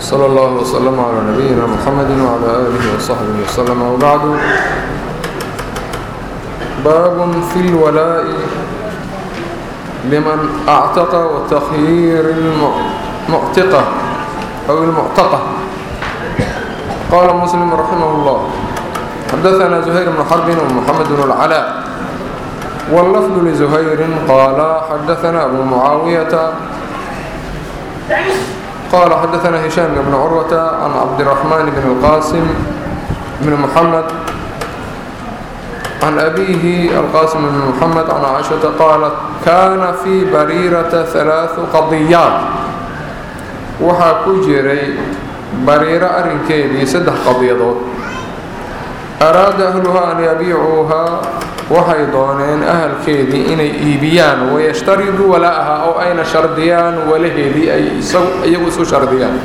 صلى الله وسلم على نبينا محمد وعلى آله وصحبه وسلم وبعد باب في الولاء لمن أعتق وتخيير المعتقة أو المعتقة قال مسلم رحمه الله حدثنا زهير بن حرب ومحمد بن العلاء واللفظ لزهير قال حدثنا أبو معاوية قال حدثنا هشام بن عروة عن عبد الرحمن بن القاسم بن محمد عن أبيه القاسم بن محمد عن عائشة قالت كان في بريرة ثلاث قضيات waxaa ku jiray bariiro arrinkeedii saddex qadiyadood araada ahluhaa an yabiicuuhaa waxay dooneen ahalkeedii inay iibiyaan wayashtariduu wala'aha oo ayna shardiyaan walaheedii ay iyagu isu shardiyaan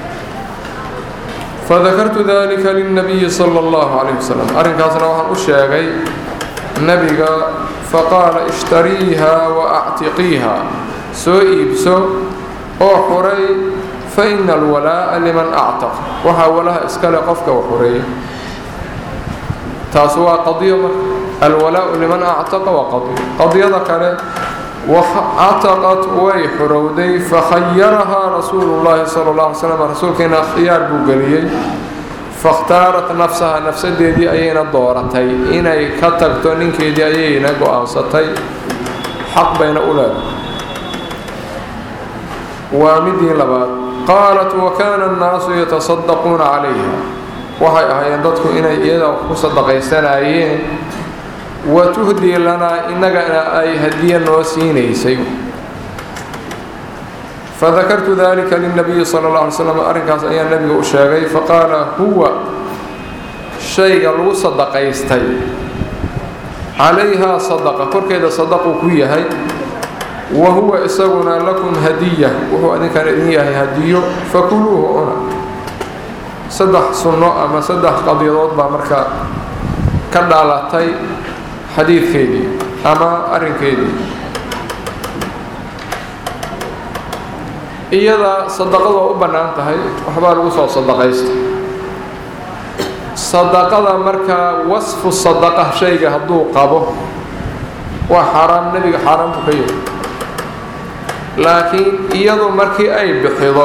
fadakartu dalika lilnabiyi sala allahu calayh wasalam arrinkaasna waxaan u sheegay nebiga faqaala ishtariiha wa actiqiiha soo iibso oo xuray fa ina alwalaa'a liman actaq waxaa walaha iskale qofka u xureeya taas waa qadiyo marka alwalaau liman actaqa waa qadiyo qadiyada kale wactaqat way xurowday fakhayarahaa rasuulu llaahi sala alla alay slam rasuulkeena khiyaar buu geliyey fakhtaarat nafsaha nafsadeedii ayayna dooratay inay ka tagto ninkeedii ayayna go-aansatay xaq bayna u leedahay waa midii labaad qaalat wakaana annaasu yatasaddaquuna calayha waxay ahaayeen dadku inay iyada ku sadaqaysanayeen wa tuhdii lanaa innagana ay hadiye noo siinaysay fadakartu dalika lilnabiyi sala alla alay slam arrinkaas ayaa nebiga u sheegay faqaala huwa shayga lagu sadaqaystay calayhaa sadaqa korkeeda sadaquu ku yahay wa huwa isaguna lakum hadiya wuxuu idinkana idin yahay hadiyo fakuluuhu cuna saddex sunno ama saddex qadiyadood baa marka ka dhaalatay xadiidkeedii ama arrinkeedii iyada sadaqadu waa u bannaan tahay waxbaa lagu soo sadaqaysta sadaqada markaa wasfu sadaqa shayga hadduu qabo waa xaaraam nebiga xaaraam buu ka yahay laakiin iyadu markii ay bixido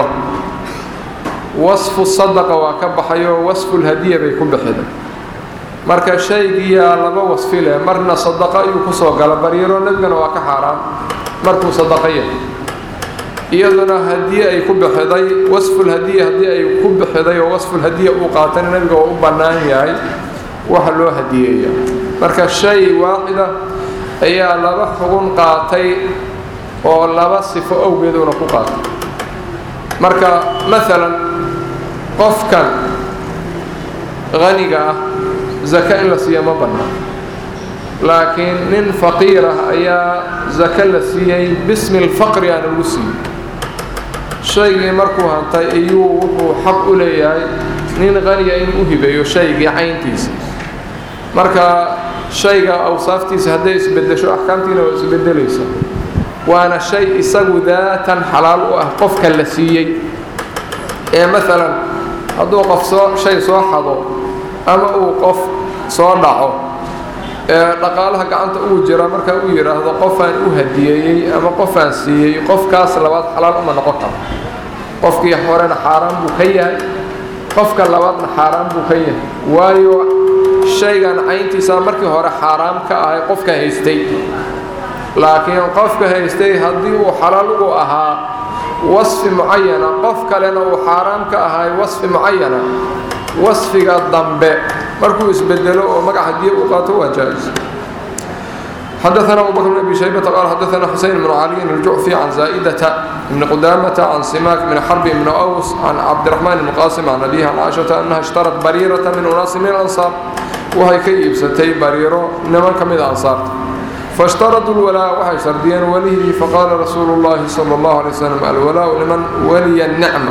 wasfu sadaqa waa ka baxayo wasfulhadiya bay ku bixiday marka shaygiyaa laba wasfi leh marna sadaqa ayuu kusoo gala bariiro nebigana waa ka xaaraam markuu sadaqa yahay iyaduna hadiye ay ku bixiday wasfulhadiya haddii ay ku bixiday oo wasfulhadiya uu qaatana nebiga waa u bannaan yahay waxa loo hadiyeeya marka shay waaxida ayaa laba xugun qaatay oo laba sifo awgeeduna ku qaatay marka maalan qofkan haniga ah zaka in la siiya ma bannaan laakiin nin faqiir ah ayaa zaka la siiyey bismi lfaqri aana lagu siiyey shaygii markuu hantay iyuu wuxuu xaq u leeyahay nin haniya inuu u hibeeyo shaygii cayntiisa marka shayga awsaaftiisa hadday isbedesho axkaamtiina waa isbedelaysa waana shay isagu daatan xalaal u ah qofka la siiyey ee maalan hadduu qof soo shay soo xado ama uu qof soo dhaco ee dhaqaalaha gacanta ugu jira markaa uu yidhaahdo qofaan u hadiyeeyey ama qofaan siiyey qofkaas labaad xalaal uma noqon karo qofkii horena xaaraan buu ka yahay qofka labaadna xaaraan buu ka yahay waayo shaygan cayntiisa markii hore xaaraam ka ahay qofka haystay laakiin qofka haystay haddii uu xalaal ugu ahaa wasfi mucayana qof kalena uu xaaraam ka ahay wasfi mucayana wasfiga dambe markuu isbedelo oo magac hadiye uu qaato waa jaa-is حدثنا أبو بكر بن أبي شيبة قال حدثنا حسين بن علي الجعفي عن زائدة بن قدامة عن سماك بن حرب بن أوس عن عبد الرحمن بن قاسم عن أبيه عن عائشة أنها اشترت بريرة من أناس من الأنصار وهي كيب ستي بريرة إنما كم الأنصار فاشترطوا الولاء وحي شرديا وليه فقال رسول الله صلى الله عليه وسلم الولاء لمن ولي النعمة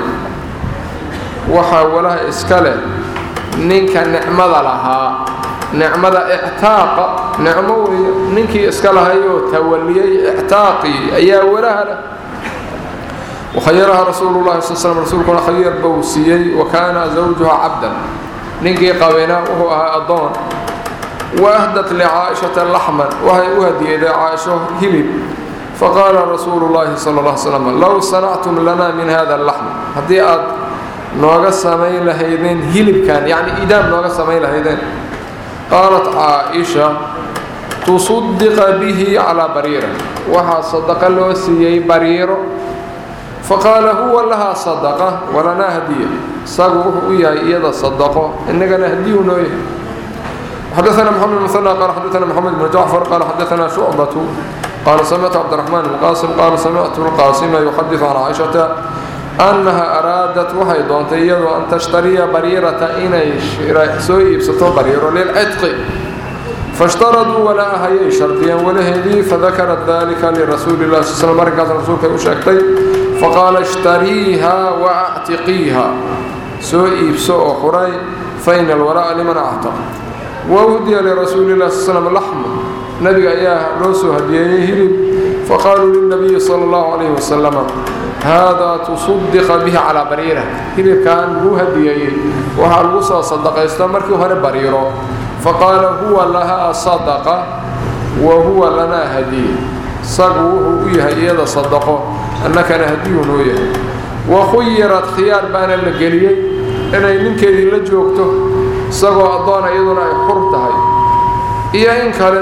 وحا ولا إسكاله نينك النعمة لها nicmada ictaaqa nicmo weeye ninkii iska lahayoo tawaliyey ictaaqii ayaa walaha leh wakhayaraha rasuulu llahi sal slm rasuulkuna khayar bou siiyey wa kaana zawjuha cabdan ninkii qabina wuxuu ahaa addoon wa ahdat licaaishata laxman waxay u hadiyeeday caaisho hilib faqaala rasuulu llaahi sala alla slam low sanactum lana min hada laxm haddii aad nooga samayn lahaydeen hilibkan yacni idaam nooga samayn lahaydeen qaalat caaisha tusaddiqa bihi calaa bariira waxaa sadaqa loo siiyey bariiro faqaala huwa lahaa sadaqa walanaa hadiya isagu wuxuu u yahay iyada sadaqo innagana hadiyuu noo yahay xadaثna mxamed mثنى qala xadaثna mxamed bn jacfar qala xadaثna shucbaة qala samictu cabdiraxmaan bn qaasim qala samictu lqaasima yuxadiث can caaishata annaha araadat waxay doontay iyadoo an tashtariya bariirata inay soo iibsato bariiro lilcidqi faاshtaraduu walaaha ayay shardiyeen walaheedii fadakarat dalika lirasuuli lah sl sl arrinkaas rasuulkay u sheegtay faqaala ishtariiha waactiqiiha soo iibso oo xuray faina alwalaa'a liman actaq wahdiya lirasuuli lah sl slm laxmu nabiga ayaa loo soo hadiyeeyey hilib faqaaluu lilnabiyi sala allahu calayhi wasalama haadaa tusaddiqa bihi calaa bariira hilibkan laguu hadiyeeyey waxaa lagu soo sadaqaysta markii hore bariiro faqaala huwa lahaa sadaqa wa huwa lanaa hadiye isagu wuxuu u yahay iyada sadaqo annakana hadiyuu noo yahay wa khuyirat khiyaar baana la geliyey inay ninkeedii la joogto isagoo addoona iyaduna ay xur tahay iyo in kale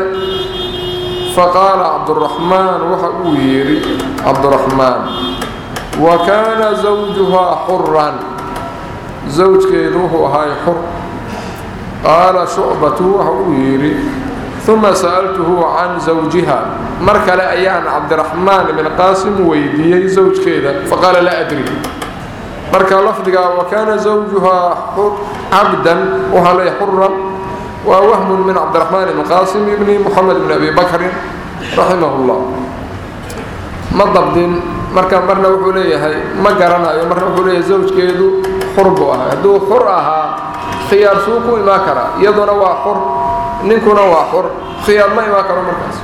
faqaala cabduraxmaan waxa uu yidhi cabduraxmaan wa kaana zawjuhaa xuran zawjkeedu wuxuu ahaay xur qaala shucbatu waxa uu yidhi uma sa'altuhu can zawjiha mar kale ayaan cabdiraxmaan ibn qaasim weydiiyey zawjkeeda faqaala laa adri marka lafdiga wa kaana zawjuhaa cabdan waxaa leeyahay xuran waa wahmun min cabdiraxmaan ibn qaasim ibni moxamed bn abi bakrin raximah llah ma dabdin marka marna wuxuu leeyahay ma garanayo marna wuxuu leeyahay zawjkeedu xur buu ahaa hadduu xur ahaa khiyaar suu ku imaan karaa iyaduna waa xur ninkuna waa xur khiyaar ma imaan karo markaas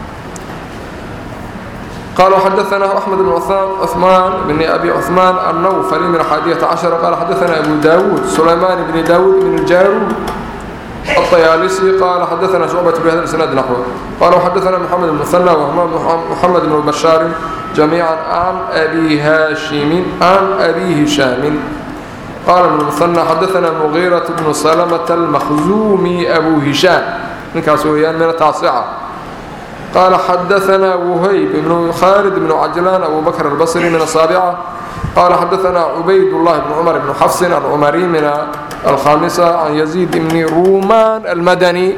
قال حدثنا أحمد بن عثمان بن أبي عثمان النوفلي من حادية عشر قال حدثنا أبو داود سليمان بن داود بن الجارود الطيالسي قال حدثنا شعبة بهذا الإسناد نحوه قال حدثنا محمد بن مثنى ومحمد بن بشار جميعا عن أبي هاشم عن أبي هشام قال ابن المثنى حدثنا مغيرة بن سلمة المخزومي أبو هشام من كاسويان من التاسعة قال حدثنا وهيب بن خالد بن عجلان أبو بكر البصري من السابعة قال حدثنا عبيد الله بن عمر بن حفص عن عمري من الخامسة عن يزيد بن رومان المدني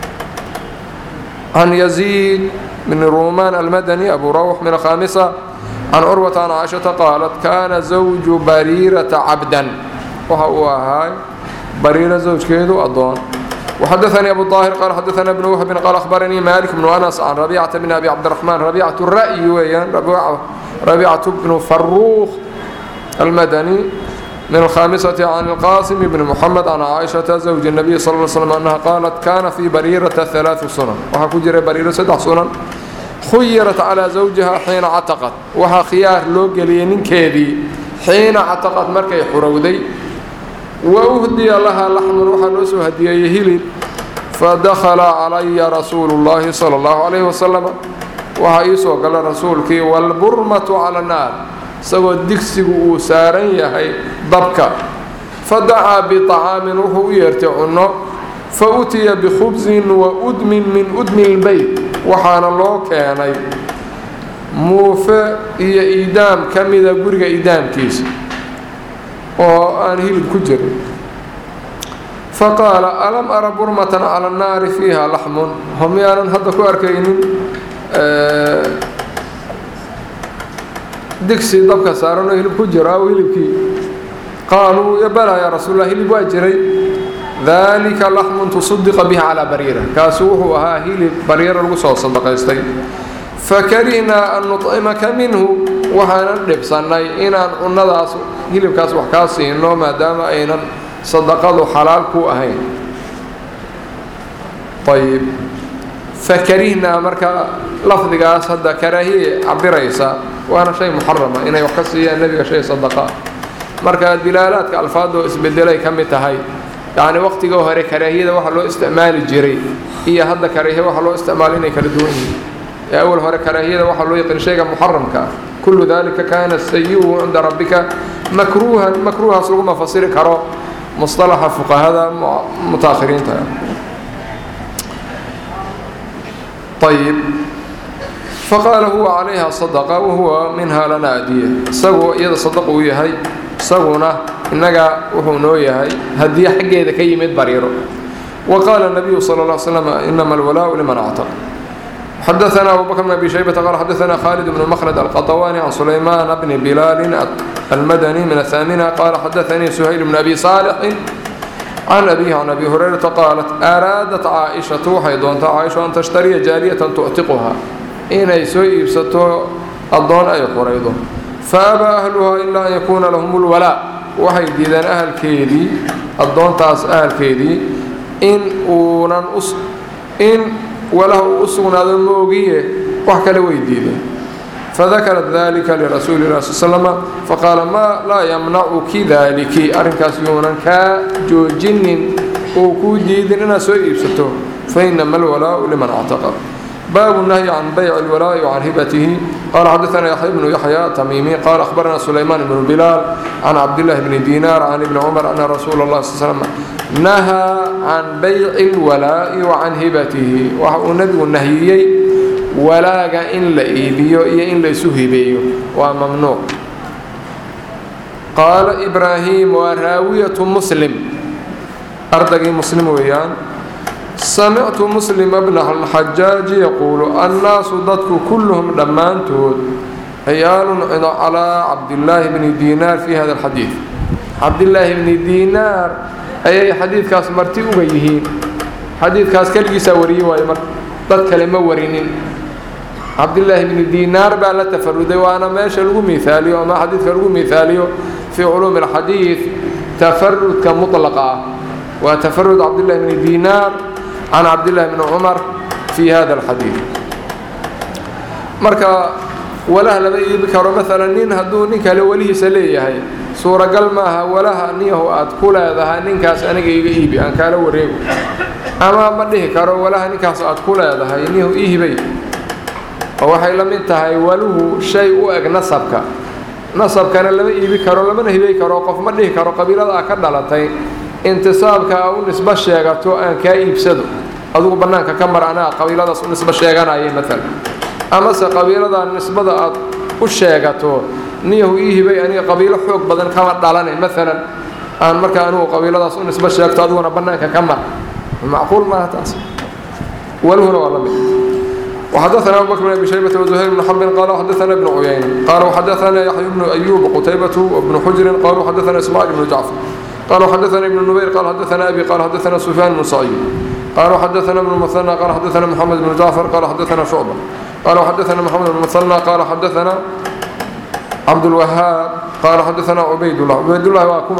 عن يزيد بن رومان المدني أبو روح من الخامسة عن عروة عن عائشة قالت كان زوج بريرة عبدا وهو هاي بريرة زوج كيدو أضون وحدثني أبو الطاهر قال حدثنا ابن وهب قال أخبرني مالك بن أنس عن ربيعة بن أبي عبد الرحمن ربيعة الرأي ويان ربيعة, ربيعة بن فروخ المدني من الخامسة عن القاسم بن محمد عن عائشة زوج النبي صلى الله عليه وسلم أنها قالت كان في بريرة ثلاث سنن وحكو جري بريرة سدح سنن خيرت على زوجها حين عتقت وها خيار لو قلينين كيدي حين عتقت مركي حرودي وأهدي لها لحم وحنوس هديه هلي فدخل علي رسول الله صلى الله عليه وسلم وهايسو قال رسولك والبرمة على النار سوى الدكسي وسارن يهي ضبكا فدعا بطعام وهو يرتعنه فأتي بخبز وأدم من أدم البيت وحان الله كاني موفى هي إيدام كمذا قرق إيدام كيس oo aan hilib ku jirin faqaala alam ara burmatan cala annaari fiiha laxmun homyaanan hadda ku arkaynin digsi dabka saaran oo hilib ku jiro aw hilibkii qaaluu bala yaa rasuul lah hilib waa jiray dalika laxmun tusadiqa bihi calaa bariira kaasu wuxuu ahaa hilib bariira lagu soo sadaqaystay fakarihnaa an nuطcimaka minhu waxaanan dhibsannay inaan cunnadaas hilibkaas wax kaa siino maadaama aynan sadaqadu xalaal ku ahayn ayib fakarihnaa marka lafdigaas hadda karaahiye cabiraysa waana shay muxarama inay wax ka siiyaan nebiga shay sadaqa marka dilaalaadka alfaadoo isbedelay ka mid tahay yacni waqtiga hore karaahiyada waxa loo isticmaali jiray iyo hadda karaahiya waxa loo isticmaalo inay kala duwan yihiin ee awal hore karaahiyada waxaa loo yaqin shayga muxaramka ah kullu dalika kana sayi-uhu cinda rabbika makruuhan makruuhaas laguma fasiri karo musطalaxa fuqahada mutaakhiriinta ayib faqaala huwa calayha sadaqa wahuwa minha lana adiya isagu iyada sadaq uu yahay isaguna innaga wuxuu noo yahay haddii xaggeeda ka yimid bariiro wa qaala nabiyu sala اl slam inama alwalaau liman actaq xadaثna abu bakr bn abi shaybata qala xadaثna khalid bn mkhlad alqaطwani can sulayman bni bilaali almadani min aلthamina qala xadaثanii suhayl bn abi saalixin can abihi can abi hurayrata qaalat araadat caaishatu waxay doontaa caaisha an tashtariya jaaliyatan tuctiquha inay soo iibsato addoon ay xuraydo faabaa ahluhaa ilaa an yakuuna lahum اlwalaa waxay diideen ahalkeedii addoontaas ahalkeedii in uunan in walaha uu u sugnaado moogiye wax kale way diideen fadakarat dalika lirasuuli lah sl slama faqaala maa laa yamnacuki daaliki arrinkaas yuunan kaa joojinin oo kuu diidin inaad soo iibsato fainama alwalaau liman actaqa baabu nahyi can bayci اlwalaa'i وcan hibatihi qala xadaثna yaxya bnu yaxya tamiimi qala akhbarana sulaymaan bnu bilaal can cabdillahi bni diinaar can ibni cumar ana rasuula اlah sl slm nahaa can bayci اlwalaa'i wa can hibatihi waxa uu nebigu nahiyey walaaga in la iibiyo iyo in la isu hibeeyo waa mamnuuc qaala ibraahim waa raawiyatu muslim ardagii muslim weeyaan samictu muslima bna alxajaaji yaquulu annaasu dadku kulluhum dhammaantood ciyaalun calaa cabdillaahi bni diinaar fi hada alxadiid cabdillaahi bni diinaar ayay xadiidkaas marti uga yihiin xadiidkaas keligiisaa wariye waayo marka dad kale ma warinin cabdillaahi bni diinaar baa la tafaruday waana meesha lagu miaaliyo ama xadiidka lagu miaaliyo fii culuumi alxadiid tafarudka mutlaqa ah waa tafarud cabdillahi bni diinaar can cabdillahi bni cumar fi hada alxadiid marka walaha lama iibi karo maalan nin hadduu nin kale welihiisa leeyahay suuragal maaha walaha niyahu aad ku leedahay ninkaas aniga iga iibi aan kaala wareego ama ma dhihi karo walaha ninkaas aad ku leedahay niyahu iihibay oo waxay la mid tahay waluhu shay u eg nasabka nasabkana lama iibi karo lamana hibay karo qof ma dhihi karo qabiilada a ka dhalatay intisaabka a u nisbo sheegato aan kaa iibsado adugu bannaanka ka mar anaa qabiiladaas u nisbo sheeganaya maalan amase qabiilada nisbada aad u sheegato niyahu ii hibay aniga qabiilo xoog badan kama dhalane maalan aan markaa anugu qabiiladaas u nisbo sheegto adiguna bannaanka ka mar macquul maaha taas waluhuna waa la mid وxdثna أبو بكر بن أبي شhيبة وزهير بن حرب qال xdثna بن عyayنة qال xdثna يحيى بن أيوب qتيبة وبن حجر qالوا xdثna إسماعيل بن جعفر qالوا xdثna بن نمير qال xdثna أبي qال xdثna سفyان بن سعيد qالوا xdثna بن مثنى qال xdثna محمد بن جعفر qال xdثna شعبة qالوا xdثna محمد بن مثنى qال xdثna عبدالوهاaب qال xdثna عبayd الله عبayd الله waa kuma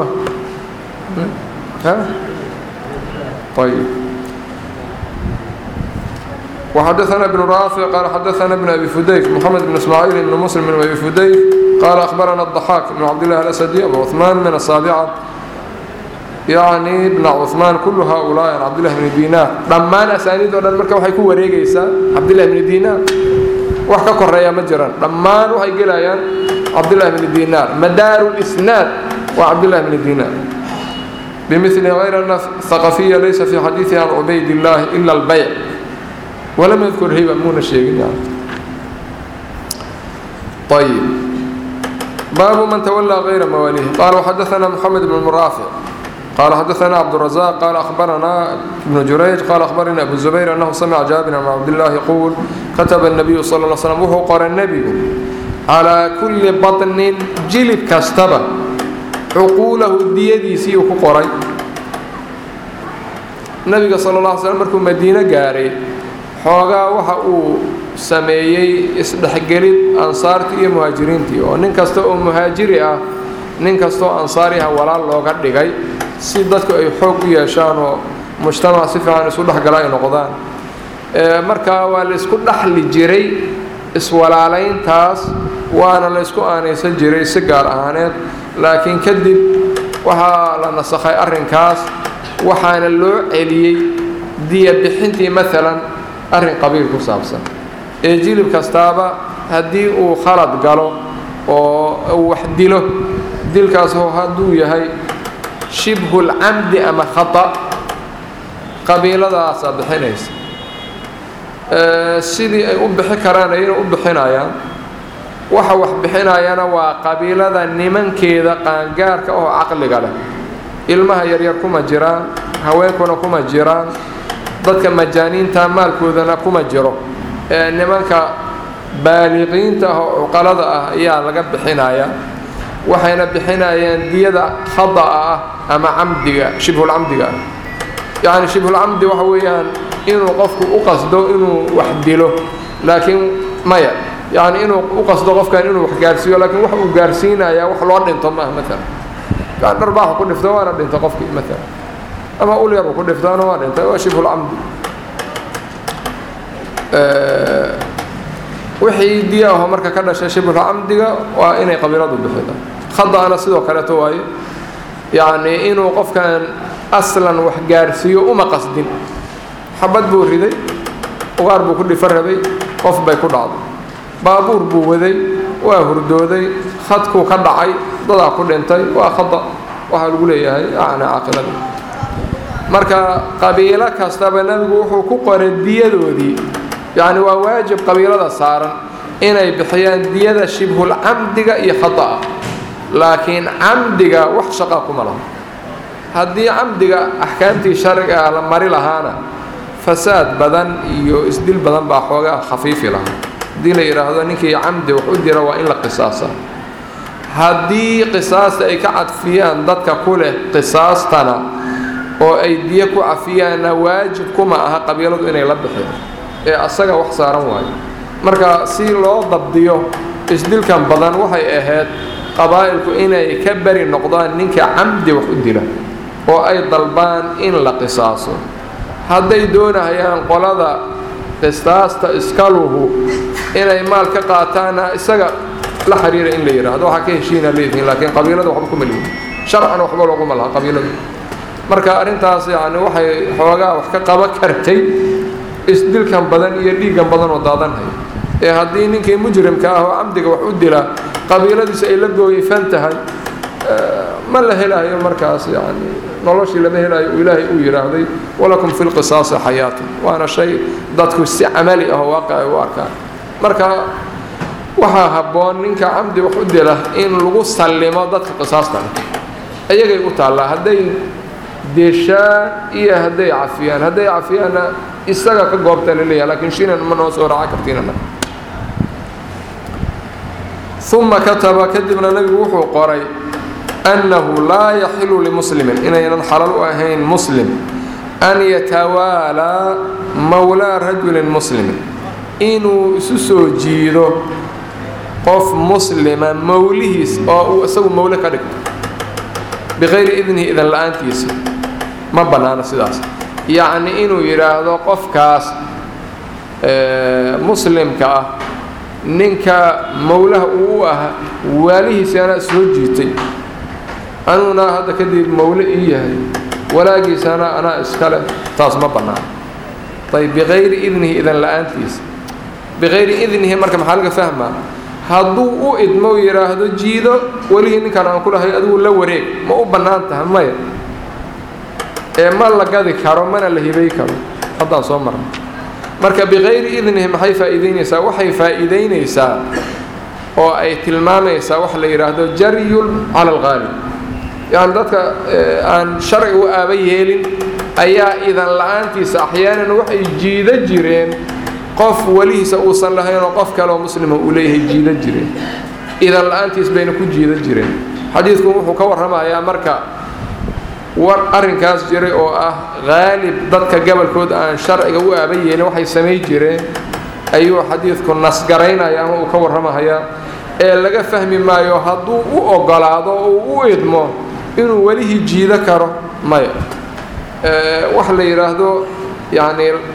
طيب وxdثna بن rافع qال xdثna بن أbي فudayk محمد بن إسماعيل بن مسلم بن أbي فudayk qال أخبرna الضحاك بن cبدالله الأسدي أبو عثمان من السابعة yعnي بن cثمان كل هؤلاء عن cبدالله بن ديناr dhammaan أساaniid o dhan marka waxay ku wareegaysaa cabdالله بن ديناr wax ka koreeya ma jiraan dhammaan waxay gelayaan cabdالله بن ديناr madaar الإسناad waa cabdالله بن ديناr بمثل غyر أن الثقفية laysa في xadيiثi عن عbayd اللahi إلا البyع ولم يذكر hiba muuna sheegin طيب baabu man تولى غyra mawاليه qال وxdثna محمد بن مرافع qال xdثna عبدالرزاق qال أخبرna بن جurayج qال أخبرnي أبو زبير أنه سمع جابر بن عبدالله يقول kتب النبي صلى اه علي سلم wuxuu qoray nebigu عalىa كuلi baطnin jilib kastaba cuquulahu diyadiisii uu ku qoray nebiga sal اه علي sلم markuu madiino gaaray xoogaa waxa uu sameeyey isdhexgelid ansaartii iyo muhaajiriintii oo nin kasta oo muhaajiri ah nin kastaoo ansaari ah walaal looga dhigay si dadku ay xoog u yeeshaan oo mujtamac si fiican isu dhexgala ay noqdaan markaa waa laysku dhaxli jiray iswalaalayntaas waana laysku aanaysan jiray si gaar ahaaneed laakiin kadib waxaa la nasakhay arrinkaas waxaana loo celiyey diya bixintii maalan arrin qabiil ku saabsan ee jilib kastaaba haddii uu khalad galo oo uu wax dilo dilkaas hadduu yahay shibhulcamdi ama khata qabiiladaasaa bixinaysa sidii ay u bixi karaan ayayna u bixinayaan waxa wax bixinayana waa qabiilada nimankeeda qaangaarka oo caqliga leh ilmaha yaryar kuma jiraan haweenkuna kuma jiraan dadka majaaniinta maalkoodana kuma jiro ee nimanka baaliqiinta ah oo cuqalada ah ayaa laga bixinayaa waxayna bixinayaan diyada khada'a ah ama camdiga shibhulcamdiga ah yacni shibhulcamdi waxa weeyaan inuu qofku u qasdo inuu wax dilo laakiin maya yacni inuu u qasdo qofkan inuu wax gaarsiiyo laakiin wax uu gaarsiinayaa wax loo dhinto maaha maalan yani dharbaaxu ku dhifto waana dhinta qofkii maalan ama ul yaru ku dhiftaana waa dhintay waa shibhulcamdi wixii diya aho marka ka dhashay shibhulcamdiga waa inay qabiiladu bixida khada'ana sidoo kaleeto waaye yacni inuu qofkan aslan wax gaarsiiyo uma qasdin xabad buu riday ugaar buu ku dhifo rabay qof bay ku dhacday baabuur buu waday waa hurdooday khadkuu ka dhacay dadaa ku dhintay waa khada waxaa lagu leeyahay acnaa caqilada marka qabiilo kastaba nebigu wuxuu ku qoray diyadoodii yacni waa waajib qabiilada saaran inay bixiyaan diyada shibhulcamdiga iyo khada'a laakiin camdiga wax shaqa kuma laha haddii camdiga axkaamtii sharciga la mari lahaana fasaad badan iyo isdil badan baa xoogaa khafiifi lahaa haddii la yidhaahdo ninkii camdi wax u dira waa in la qisaasa haddii qisaasta ay ka cadfiyaan dadka ku leh qisaastana oo ay diyo ku cafiyaanna waajib kuma aha qabiiladu inay la bixeen ee asaga wax saaran waayo marka si loo dabdiyo isdilkan badan waxay ahayd qabaa'ilku inay ka beri noqdaan ninka camdi wax u dila oo ay dalbaan in la qisaaso hadday doonahayaan qolada qisaasta iskaluhu inay maal ka qaataana isaga la xiriira in la yidhaahdo waxaa ka heshiina leedihiin laakiin qabiilada waxba kuma lihin sharcan waxba looguma laha qabiiladu marka arrintaas yacni waxay xoogaa wax ka qaban kartay isdilkan badan iyo dhiiggan badan oo daadanhaya ee haddii ninkii mujrimka ah oo camdiga wax u dila qabiiladiisa ay la gooyifan tahay ma la helayo markaas yani noloshii lama helayo uu ilaahay uu yidhaahday walakum fi lqisaasi xayaatu waana shay dadku si camali ah oo waaqicay u arkaan marka waxaa habboon ninka camdi wax u dila in lagu sallimo dadka qisaastan ayagay u taallaa hadday deshaan iyo hadday cafiyaan hadday cafiyaanna isaga ka goobta laleeyahay lakiin shinan ma noo soo raaca kartiinana uma kataba kadibna nebigu wuxuu qoray annahu laa yaxilu limuslimin inaynan xalal u ahayn muslim an yatawaalaa mawlaa rajulin muslimin inuu isu soo jiido qof muslima mawlihiis oo uu isagu mawle ka dhigto biqayri idnihi idan la-aantiisa ma bannaano sidaas yacni inuu yidhaahdo qofkaas muslimka ah ninka mawlaha uu u ah waalihiisi anaa soo jiitay anuguna hadda kadib mawle ii yahay walaagiisana anaa iskale taas ma bannaano ayb biqayri idnihi idan la-aantiisa biqayri idnihi marka maxaa laga fahmaa hadduu u idmo yidhaahdo jiido welihii ninkan aan ku lahay adigu la wareeg ma u bannaan tahay maya ee ma la gadi karo mana la hibay karo haddaan soo marno marka biqayri idnihi maxay faa'iidaynaysaa waxay faa'iidaynaysaa oo ay tilmaamaysaa waxa la yidhaahdo jaryun cala alqaalib yacni dadka aan sharci u aaba yeelin ayaa idan la-aantiisa axyaanan waxay jiida jireen qof welihiisa uusan lahayn oo qof kaleoo muslima uu leeyahay jiida jireen idan la-aantiis bayna ku jiida jireen xadiidku wuxuu ka warramayaa marka war arrinkaas jiray oo ah haalib dadka gabolkood aan sharciga u aaba yeelin waxay samay jireen ayuu xadiidku nasgaraynaya ama uu ka warramahayaa ee laga fahmi maayo hadduu u ogolaado oo uu u idmo inuu welihii jiido karo maya wax la yidhaahdo yacni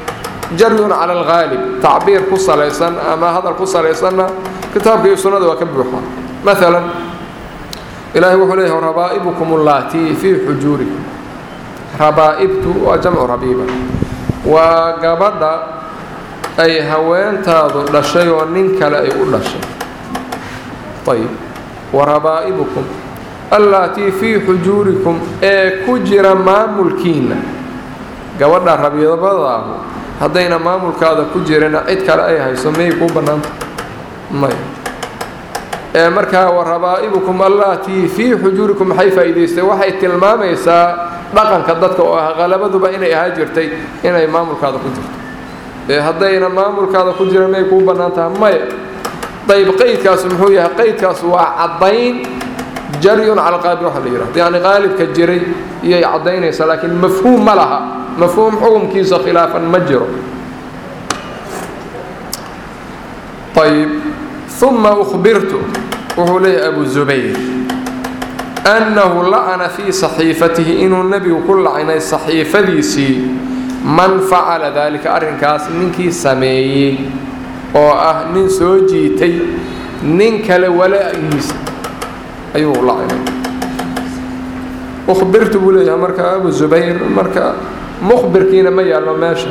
jaryun cala alghaalib tacbiir ku salaysan ama hadal ku salaysanna kitaabka iyo sunnada waa ka buuxa maalan ilaahay wuxuu leeyahay rabaa'ibukum allaatii fii xujuurikum rabaa'ibtu waa jamcu rabiiba waa gabadha ay haweentaadu dhashay oo nin kale ay u dhashay ayib wa rabaa'ibukum allaatii fii xujuurikum ee ku jira maamulkiinna gabadha rabiibadaahu haddayna maamulkaada ku jirina cid kale ay hayso miyay kuu bannaanta may ee markaa wa rabaa'ibukum allaatii fii xujuurikum maxay faa'iidaystay waxay tilmaamaysaa dhaqanka dadka oo ah qalabaduba inay ahaa jirtay inay maamulkaada ku jirto ee haddayna maamulkaada ku jira miyay kuu bannaan tahay maya dayb qaydkaas muxuu yahay qaydkaas waa caddayn jaryun cala qaalib waxa la yidhahdo yacni qaalibka jiray iyay caddaynaysaa laakiin mafhuum ma laha mafhuum xukumkiisa khilaafan ma jiro ayib uma uhbirtu wuxuu leeyahay abu zubayr annahu la'ana fii saxiifatihi inuu nebigu ku lacinay saxiifadiisii man facala daalika arrinkaas ninkii sameeyey oo ah nin soo jiitay nin kale walaagiisa ayuu lacinay uhbirtu buu leeyahay marka abu zubayr marka mukhbirkiina ma yaallo meesha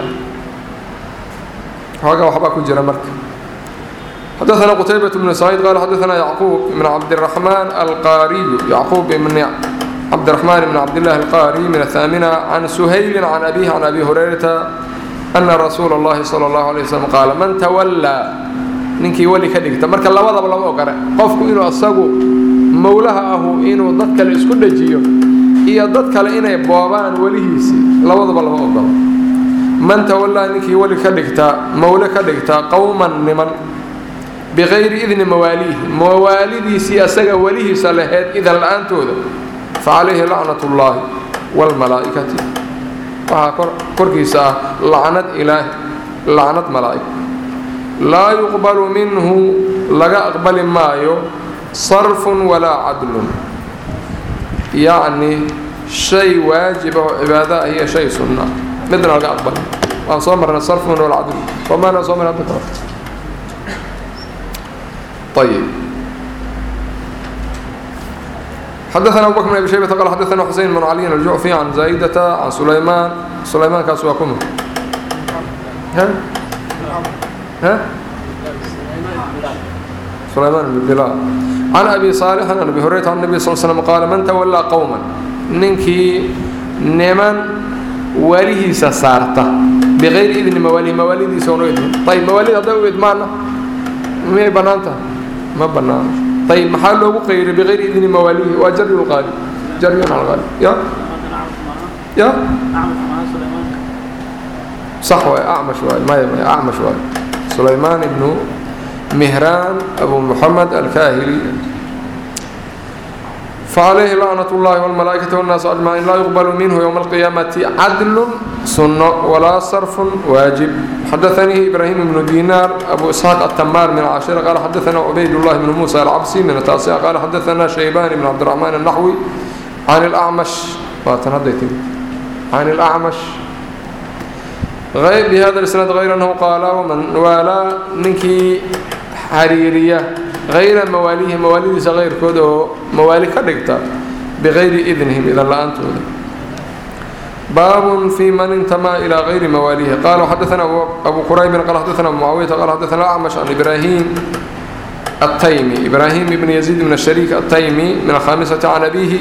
xoogaa waxbaa ku jira marka xdثna qتيبة بن سعيد qال xdثna يعقوب بن عبدالرحمن القاrي يعقوب بن عبدالرحمن بن عبدالله القاrي من الثامنة عن سhayل عن أبيه عن أبي هريرةa أنa رsuuل اللhi صلى الله عليه وسلم qاaل mن تولىa ninkii weli ka dhigta marka labadaba lama ogole qofku inuu asagu mowlaha ahu inuu dad kale isku dhajiyo iyo dad kale inay boobaan welihiisii labadaba lama ogolo man تawalىa ninkii weli ka dhigta mowle ka dhigta qowma niman bikayri idni mawaaliihi mawaalidiisii asaga welihiisa lahayd idan la-aantooda fa calayhi lacnat ullaahi waalmalaa'ikati waxaa korkiisa ah lacnad ilaahi lacnad malaa'ig laa yuqbalu minhu laga aqbali maayo sarfun walaa cadlun yacni shay waajiba oo cibaado ah iyo shay sunna midna laga aqbali waan soo marnay sarfun walaa cadlun soomaalia soo marnay hadda kale طيب حدثنا أبو بكر بن أبي شيبة قال حدثنا حسين بن علي الجعفي عن زايدة عن سليمان سليمان كان سواكم ها ها سليمان بن بلال عن أبي صالح عن أبي هريرة عن النبي صلى الله عليه وسلم قال من تولى قوما ننكي نمن وليه سسارته بغير إذن مواليه مواليدي سونو إذن طيب مواليد هذا إدمانه miyay bannaan tahay ma bannaano ayib maxaa loogu qayray bikayri idni mawaalihi waa jaryu lqaalib jaryun cala qaalib ya ya sax waay acmash waay maya maya acmash waay sulaymaan ibnu mihraan abu muxamed alkaahili فعليه لعنة الله والملائكة والناس أجمعين لا يقبل منه يوم القيامة عدل سنة ولا صرف واجب حدثني إبراهيم بن دينار أبو إسحاق التمار من العاشرة قال حدثنا عبيد الله بن موسى العبسي من التاسعة قال حدثنا شيبان بن عبد الرحمن النحوي عن الأعمش عن الأعمش غير بهذا الإسناد غير أنه قال ومن والى نكي حريرية غير مواليه مواليdiisa غayrkood oo mawaali ka dhigta bغayri إdnihim idan la-aantooda baab في man اnتmى إلى غayri mawaalihi qala xadثna أbu qرayb qal xadثna أbu معaوية qal xadثna أعmش عن إbrahيم التyمي إbrahيم بن يزيد بن الشhريك التyمي من الخامسة عن أbيه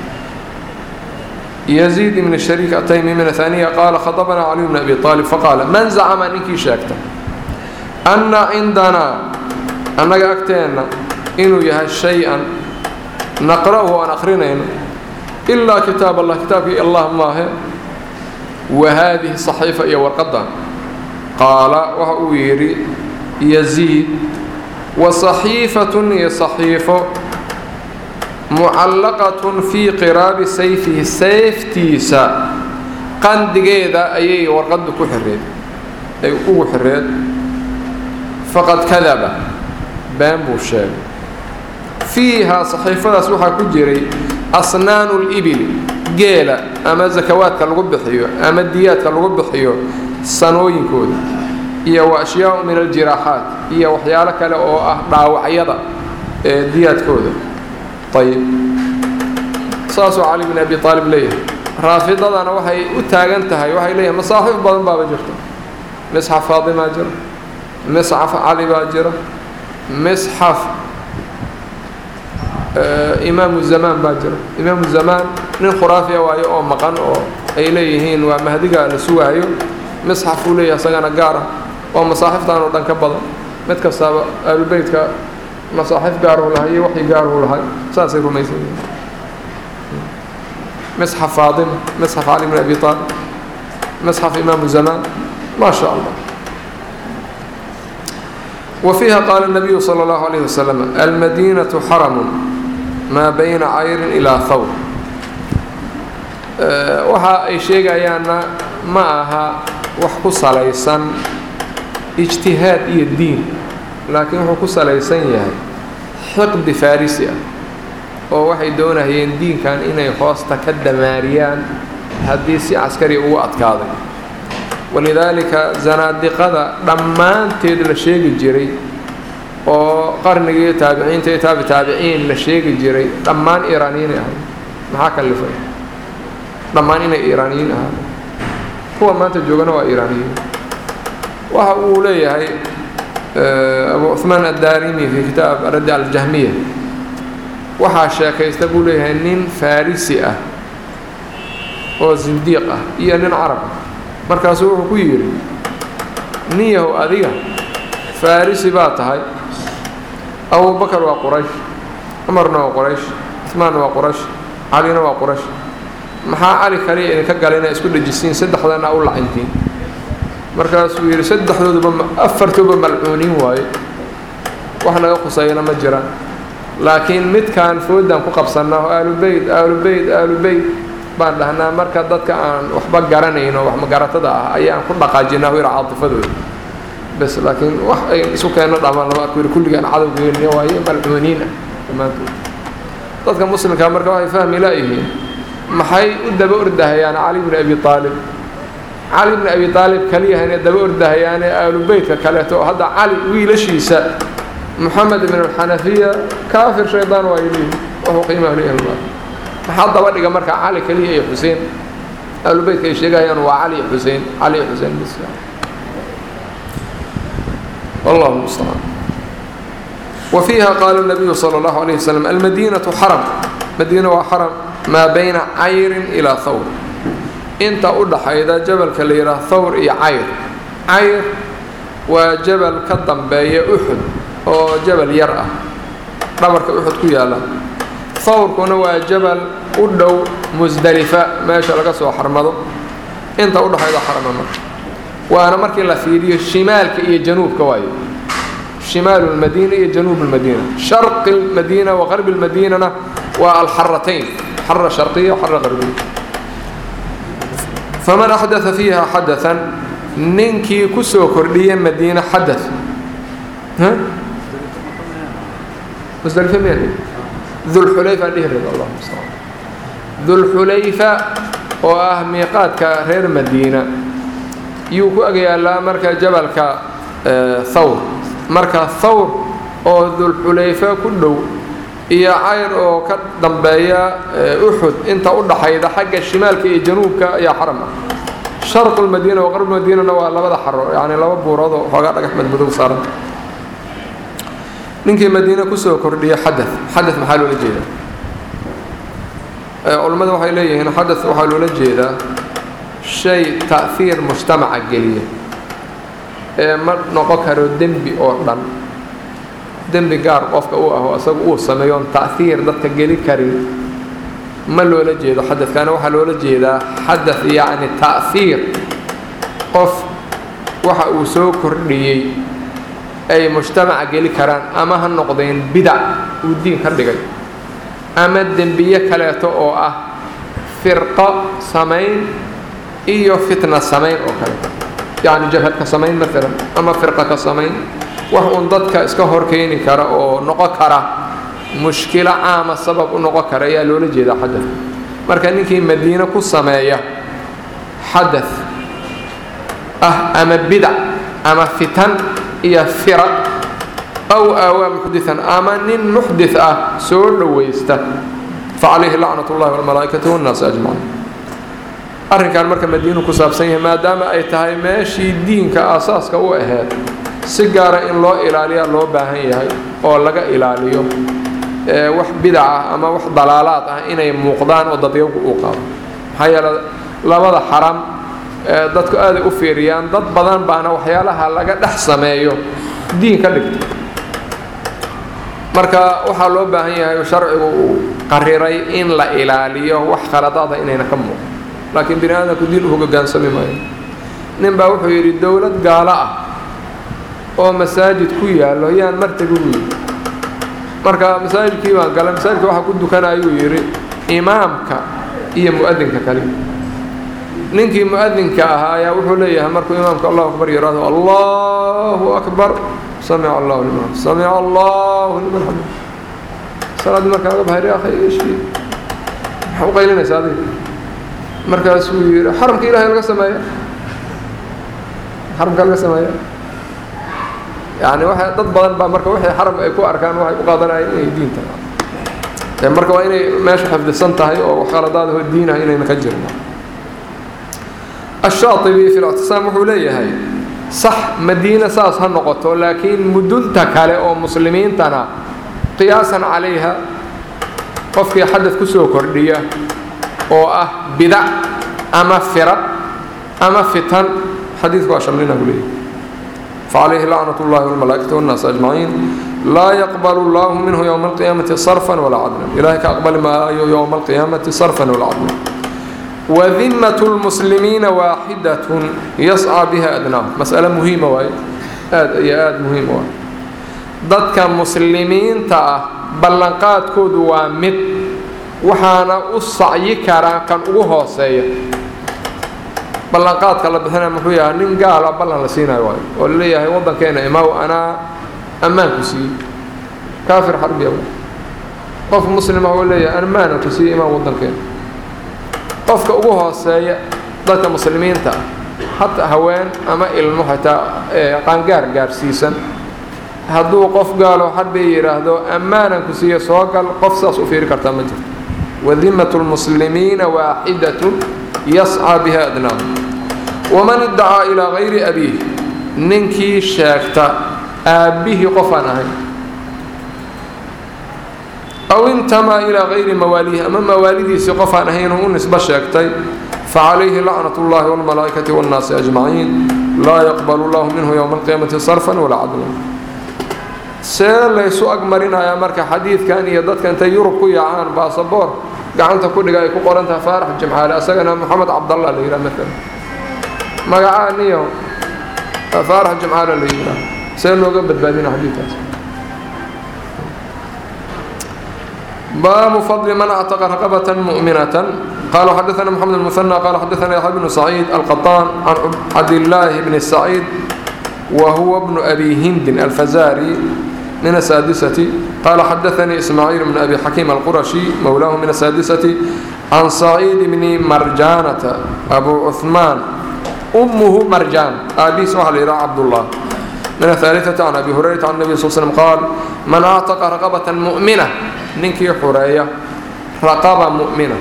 يزيد بن الشhريك التyمي من الثانية qال خطبna علي بن أبي طالب faqاaل man زcma ninkii sheegta أna cindna annaga agteenna inuu yahay shay-an naqra'uhu aan akrinayno ilaa kitaab allah kitaabkii allah maahe wa haadihi saxiifa iyo warqaddan qaala waxa uu yidhi yaziid wa saxiifatun iyo saxiifo mucallaqatun fii qiraabi sayfihi sayftiisa qandigeeda ayay warqaddu ku xireed ay ugu xireed faqad kadaba been buu sheegay fiihaa saxiifadaas waxaa ku jiray asnaanu libili geela ama sakawaadka lagu bixiyo ama diyaadka lagu bixiyo sanooyinkooda iyo wa ashyaau min aljiraaxaat iyo waxyaalo kale oo ah dhaawacyada ee diyaadkooda ayib saasuu cali bin abi aalib leeyahay raafidadana waxay u taagan tahay waxay leeyahay masaaxiif badan baaba jirta misxaf faadimaa jira misxaf cali baa jira misxaf imaamu zamaan baa jira imaamu zamaan nin khuraafiya waayo oo maqan oo ay leeyihiin waa mahdiga la sugaayo misxaf uu leeyahay isagana gaar ah oo masaaxiftan oo dhan ka badan mid kastaaba ahlubeytka masaaxif gaaruu lahay iyo waxii gaaruu lahay saasay rumaysan yihiin misxaf faadima misxaf cali bin abi aalib misxaf imaamu zamaan ma sha allah وفيها قال النبي صلى الله عليه وسلم المدينة حرم ما بين عير إلى ثور waxa ay sheegayaanna ma aha wax ku salaysan ijtihaad iyo diin laakiin wuxuu ku salaysan yahay xiqdi farisi ah oo waxay doonayeen diinkan inay hoosta ka damaariyaan haddii si caskari ugu adkaaday walidaalika zanaadiqada dhammaanteed la sheegi jiray oo qarnigii taabiciinta iyo taabi taabiciin la sheegi jiray dhammaan iiraaniyiinay ahayd maxaa kalifay dhammaan inay iiraaniyiin ahaada kuwa maanta joogana waa iiraaniyiin waxa uu leeyahay abu cuثmaan addaarimi fi kitaab raddi aljahmiya waxaa sheekaysta buu leeyahay nin farisi ah oo zindiiq ah iyo nin carab ah markaasuu wuxuu ku yidhi nin yahow adiga farisi baa tahay abubakar waa quraysh cumarna waa quraysh cuثmaan waa quraysh calina waa quraysh maxaa cali kaliya idinka gala inaa isku dhejisiin saddexdana u lacintiin markaasuu yidhi saddexdooduba afartooba malcuuniin waaye wax naga khuseeyana ma jiraan laakiin midkaan foodaan ku qabsannaa oo aalubeyt aalubeyt aalubeyt baan dhahnaa marka dadka aan waxba garanayno wax magaratada ah ayaan ku dhaqaajinaa yidhi caatifadooda bes laakiin wax ay isu keenno dhamaan lama arko yidhi kulligaan cadowgeeni waaye malcuuniin ah dhammaantood dadka muslimkaa marka waxay fahmi laayihiin maxay u daba ordahayaan cali bni abi aalib cali bni abi aalib kaliyahayna daba ordahayaane aalubeytka kaleeto oo hadda cali wiilashiisa moxamed ibn alxanafiya kaafir shaydaan waa yidhihi wuxuu qiimaha leeyahay maxaa daba dhiga marka cali keliya iyo xuseen aalubeytka ay sheegahayaan waa cali iyo xuseen cali iyo xuseen bis wallahu mustacaan وفيها قال النبي صلى الله عليه وسلم المدينة حرم مدينة وحرم ما بين عير إلى ثور انت udhaxayda jabalka la yidhaha thawr iyo cayr cayr waa jabal ka dambeeya uxud oo jabal yar ah dhabarka uxud ku yaala thawrkuna waa jabal u dhow musdalifa meesha laga soo xarmado inta udhaxayda xarama marka waana markii la fiiriyo shimaalka iyo januubka waayo شمال المدينة iyo جنوب المدينة شرق المدينة وغرب المدينة waa الحرتين حرة شرقية وحرة غربية فمن أحدث فيها حدثا ninkii kusoo kordhiya مدينة حدث مزدلفة meel ذو الحulayفة dhihi raba الله مستعان ذو الحulayفة oo ah miiqaadka reer مدينة yuu ku ag yaalaa marka jabalka thawr marka thawr oo dulxulayfa ku dhow iyo cayr oo ka dambeeya uxud inta u dhaxayda xagga shimaalka iyo januubka ayaa xaram ah sharqu lmadiina wa qarb madiinana waa labada xaro yacni laba buurood oo xoogaa dhagax madmadow saaran ninkii madiine kusoo kordhiya xada xada maxaa loola jeedaa culammada waxay leeyihiin xada waxaa loola jeedaa shay ta'hiir mujtamaca geliya ee ma noqon karo dembi oo dhan dembi gaar qofka uu aho isaga uu sameeyo oon ta'hiir dadka geli karin ma loola jeedo xadadkaana waxaa loola jeedaa xadad yacni ta'hiir qof waxa uu soo kordhiyey ay mujtamaca geli karaan ama ha noqdeen bidac uu diin ka dhigay ama dembiye kaleeto oo ah firqo samayn iyo fitna samayn oo kale yacni jabhad ka samayn maalan ama firqa ka samayn wax uun dadka iska hor keeni kara oo noqon kara mushkilo caama sabab u noqon kara ayaa loola jeedaa xadad marka ninkii madiine ku sameeya xadad ah ama bidac ama fitan iyo firaq aw aawaa muxdian ama nin muxdit ah soo dhowaysta facalayhi lacnat ullahi walmalaa'ikati wannaasi ajmaciin arrinkan marka madiinu ku saabsan yahay maadaama ay tahay meeshii diinka aasaaska u ahayd si gaara in loo ilaaliyaa loo baahan yahay oo laga ilaaliyo wax bidac ah ama wax dalaalaad ah inay muuqdaan oo dadyagu uu qaado maxaa yeele labada xaram dadku aaday u fiiriyaan dad badan baana waxyaalaha laga dhex sameeyo diin ka dhigta marka waxaa loo baahan yahay sharcigu uu qariray in la ilaaliyo wax khaladaada inayna ka muuqan laakiin bini aadamku diin u hogaansami maayo nin baa wuxuu yidhi dowlad gaalo ah oo masaajid ku yaallo yaan martagi u yidhi marka masaajidkii baan galay masaajidka waxaa ku dukanayuu yidhi imaamka iyo mu'adinka kali ninkii mu'adinka ahaa ayaa wuxuu leeyahay markuu imaamka allahu akbar yidhaahdo allahu akbar samica allahu liman samica allahu liman xamid salaaddii markaa laga baxay akhay ishii maxaa u qaylinaysa adiga markaasuu yidhi xaramka ilahay laga sameeya xaramka laga sameeya yani waa dad badan baa marka waxay xaram ay ku arkaan waxay u qaadanayeen inay diin tahay marka waa inay meesha xifdisan tahay oo khaladaadaho diinah inayna ka jirin ashaatibi fi lictisaam wuxuu leeyahay sax madiina saas ha noqoto laakiin mudunta kale oo muslimiintana qiyaasan calayha qofkii xadad ku soo kordhiya oo ah bidac ama firaq ama fitan xadiidku waa shamlina buu leeyahay فعليه لعنة الله والملائكة والناس أجمعين لا يقبل الله منه يوم القيامة صرفا ولا عدلا إلهي كأقبل ما يوم القيامة صرفا ولا عدلا وذمة المسلمين واحدة يسعى بها أدناه مسألة مهمة وهي آد يا آد مهمة وهي ضدك مسلمين تا بلنقات كود وامد وحانا أصعي كران كان أوهو سيئ ballanqaadka la bixinaya muxuu yahay nin gaala ballan la siinayo waayo oo la leeyahay waddankeena imaaw anaa ammaanku siiyey kaafir xarbiya qof muslima oo leeyahay ammaana ku siiyey imaam waddankeena qofka ugu hooseeya dadka muslimiinta hata haween ama ilmo xitaa qaangaar gaarsiisan hadduu qof gaalo xarbiya yidhaahdo ammaanan ku siiya soo gal qof saas u fiiri kartaa ma jirto wadimatu lmuslimiina waaxidatun yascaa biha adnaahu waman iddacaa ilaa gayri abiih ninkii sheegta aabbihii qofaan ahayn aw intamaa ilaa gayri mawaaliihi ama mawaalidiisii qofaan ahaynuu u nisbo sheegtay facalayhi lacnat اllahi wاlmalaa'ikati wاnnaasi ajmaciin laa yaqbalu llahu minhu yowma alqiyaamati sarfan walaa cadlan see laysu agmarinayaa marka xadiidkan iyo dadka intay yurub ku yaacaan baasaboor gacanta ku dhiga ay ku qoran tahay faarax jimcaale asagana moxamed cabdallah la yidhaha maalan magacaa niyo faarax jimcaale la yidhaha see looga badbaadina xadiidkaas baabu fadli man actaqa raqabata mu'minata قال حدثنا محمد المثنى قال حدثنا يحيى بن سعيد القطان عن عبد الله بن سعيد وهو ابن أبي هند الفزاري من السادسة قال حدثني إسماعيل بن أبي حكيم القرشي مولاه من السادسة عن سعيد بن مرجانة أبو عثمان أمه مرجان أبي سهل إلى عبد الله من الثالثة عن أبي هريرة عن النبي صلى الله عليه وسلم قال من أعتق رقبة مؤمنة ننكي حرية رقبة مؤمنة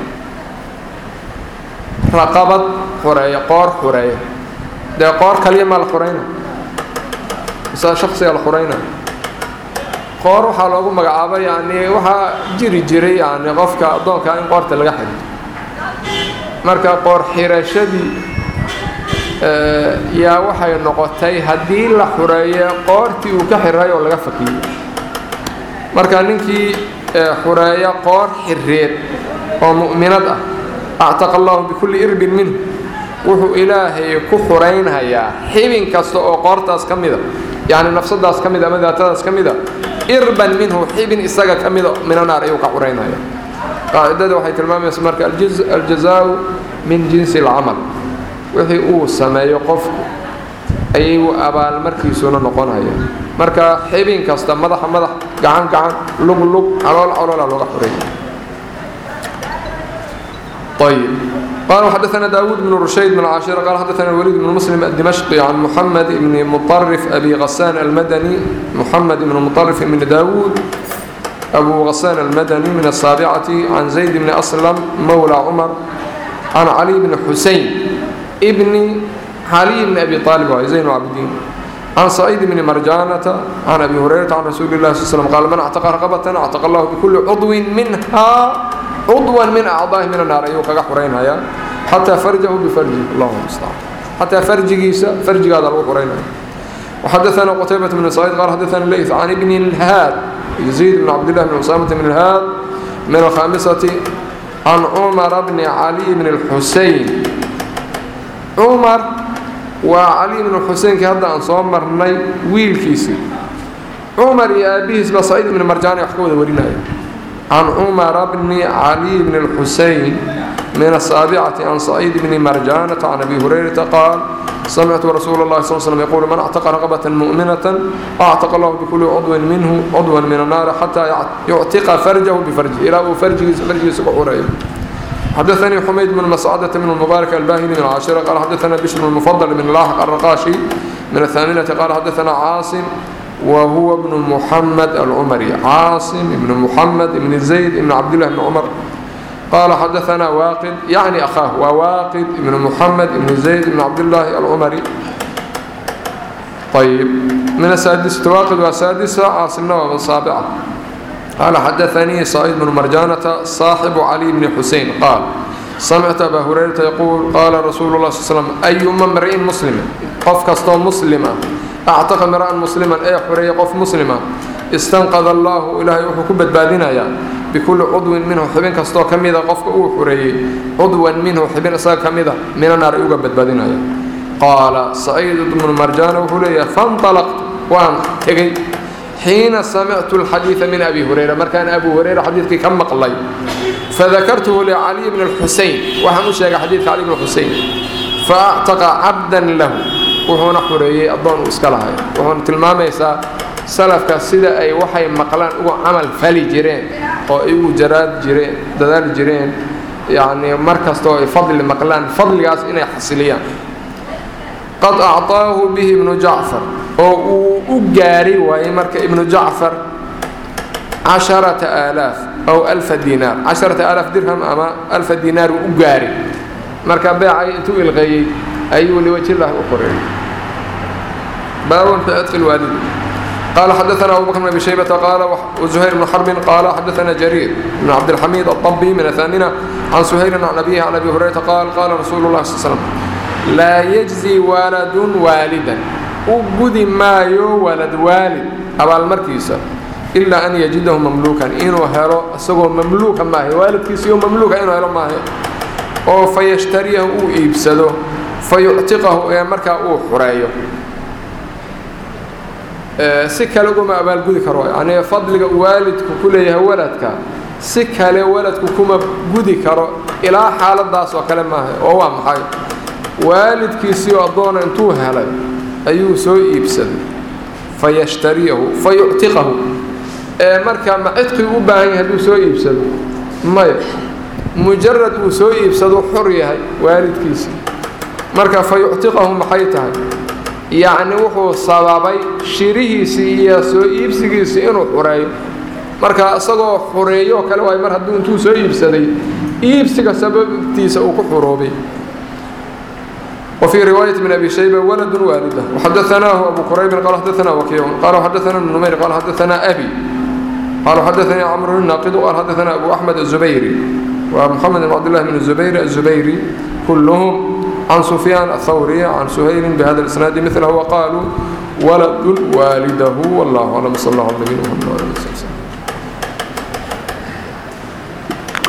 رقبة حرية قار حرية ده قار كلمة الحرينة مثلا شخصي الحرينة qoor waxaa loogu magacaabay yani waxaa jiri jiray yani qofka addoonka in qoorta laga xidho marka qoor xirashadii yaa waxay noqotay haddii la xureeyo qoortii uu ka xiray oo laga fakiyey marka ninkii xureeya qoor xireed oo mu'minad ah actaqa allahu bikulli irbin minhu wuxuu ilaahay ku xuraynhayaa xibin kasta oo qoortaas ka mida yani nafsadaas ka mid ama daatadaas ka mida irban minhu xibin isaga ka mida mina naar ayuu ka xuraynaya qaacidada waxay tilmaamaysa marka aljazaau min jinsi alcamal wixii uu sameeyo qofku ayuu abaalmarkiisuna noqonaya marka xibin kasta madaxa madax gacan gacan lug lug calool caloola looga xureeya ayib قال حدثنا داود بن رشيد بن عاشر قال حدثنا الوليد بن مسلم الدمشقي عن محمد بن مطرف أبي غسان المدني محمد بن مطرف بن داود أبو غسان المدني من السابعة عن زيد بن أسلم مولى عمر عن علي بن حسين ابن علي بن أبي طالب وزين العابدين عن سعيد بن مرجانة عن أبي هريرة عن رسول الله صلى الله عليه وسلم قال من اعتق رقبة اعتق الله بكل عضو منها عضوا من أعضائه من النار أيوة كغا حرين هيا حتى فرجه بفرجه اللهم المستعان حتى فرجه فرج هذا الروح حرين وحدثنا قتيبة بن سعيد قال حدثنا الليث عن ابن الهاد يزيد بن عبد الله بن أسامة بن الهاد من الخامسة عن عمر بن علي بن الحسين عمر وعلي بن الحسين كي هذا أنصار مرني ويل كيسي عمر يا أبيه اسمه سعيد بن مرجان يحكوا ذورينا عن عمر بن علي بن الحسين من السابعة عن سعيد بن مرجانة عن أبي هريرة قال سمعت رسول الله صلى الله عليه وسلم يقول من اعتق رغبة مؤمنة اعتق الله بكل عضو منه عضوا من النار حتى يعتق فرجه بفرجه إلى فرجه فرجه سبع حدثني حميد بن مسعدة بن المبارك الباهلي من العاشرة قال حدثنا بشر بن المفضل بن لاحق الرقاشي من الثامنة قال حدثنا عاصم وهو ابن محمد العمري عاصم بن محمد بن زيد بن عبد الله بن عمر قال حدثنا واقد يعني أخاه وواقد بن محمد بن زيد بن عبد الله العمري طيب من السادسة واقد والسادسة عاصم نوى السابعة قال حدثني سعيد بن مرجانة صاحب علي بن حسين قال سمعت أبا هريرة يقول قال رسول الله صلى الله عليه وسلم أي امرئ مسلم قف كستو مسلما أعتق امرأ مسلما أي حرية قف مسلما استنقذ الله إلهي وحكوبة بادنا يا بكل عضو منه حبين كستو كميدا قفك أو حرية عضوا منه حبين أسا كميدا من النار يوجد بادنا يا قال سعيد بن مرجان وحرية فانطلقت وان تجي حين سمعت الحديث من أبي هريرة مركان أبو هريرة حديثك كم مقلي فذكرته لعلي بن الحسين وحمش حديث علي بن الحسين فأعتق عبدا له وهو حرية أظن إسكالها وهو تلماميسا salafka sida ay waxay maqlaan ugu camal fali jireen oo ay ugu jaraad jireen dadaali jireen yacni mar kastoo ay fadli maqlaan fadligaas inay xasiliyaan qad acطaahu bihi ibnu jacfar oo uu u gaari waayey marka ibnu jacfar casharata aalaaf aw alfa dinaar casharata aalaaf dirham ama alfa dinaar uu u gaari marka beecay intuu ilqeeyey ayuu liwajillahi u qoreeyey baabun fi cidqi lwaalidi قال حدثنا أبو بكر بن أبي شيبة قال وزهير بن حرب قال حدثنا جرير بن عبد الحميد الطبي من الثامنة عن سهير عن أبيه عن أبي هريرة قال قال رسول الله صلى الله عليه وسلم لا يجزي والد والدا أبدي ما يو ولد والد أبا المركيسة إلا أن يجده مملوكا إنه هرو أسقو مملوكا ما هي والد كيسيو مملوكا إنه هرو ما هي أو فيشتريه أو إيبسده فيعتقه يا مركا أو حريه si kale uguma abaalgudi karo yani fadliga waalidku ku leeyahay waladka si kale waladku kuma gudi karo ilaa xaaladaas oo kale maaha oo waa maxay waalidkiisii addoona intuu helay ayuu soo iibsaday fayashtariyahu fayuctiqahu ee marka ma cidqii u baahan yahay hadduu soo iibsado maya mujarad uu soo iibsado xor yahay waalidkiisii marka fayuctiqahu maxay tahay yacni wuxuu sababay shirihiisii iyo soo iibsigiisii inuu xureeyo marka isagoo xureeyo oo kale waay mar hadduu intuu soo iibsaday iibsiga sababtiisa uu ku xuroobay وفي رواية من أبي شيبة ولد والده وحدثناه أبو كريب قال حدثنا وكيع قال حدثنا ابن نمير قال حدثنا أبي قال حدثني عمرو الناقد قال حدثنا أبو أحمد الزبيري ومحمد بن عبد الله بن الزبير الزبيري كلهم عن سفيان الثوري عن سهيل بهذا الإسناد مثله وقالوا ولد والده والله أعلم صلى الله عليه وسلم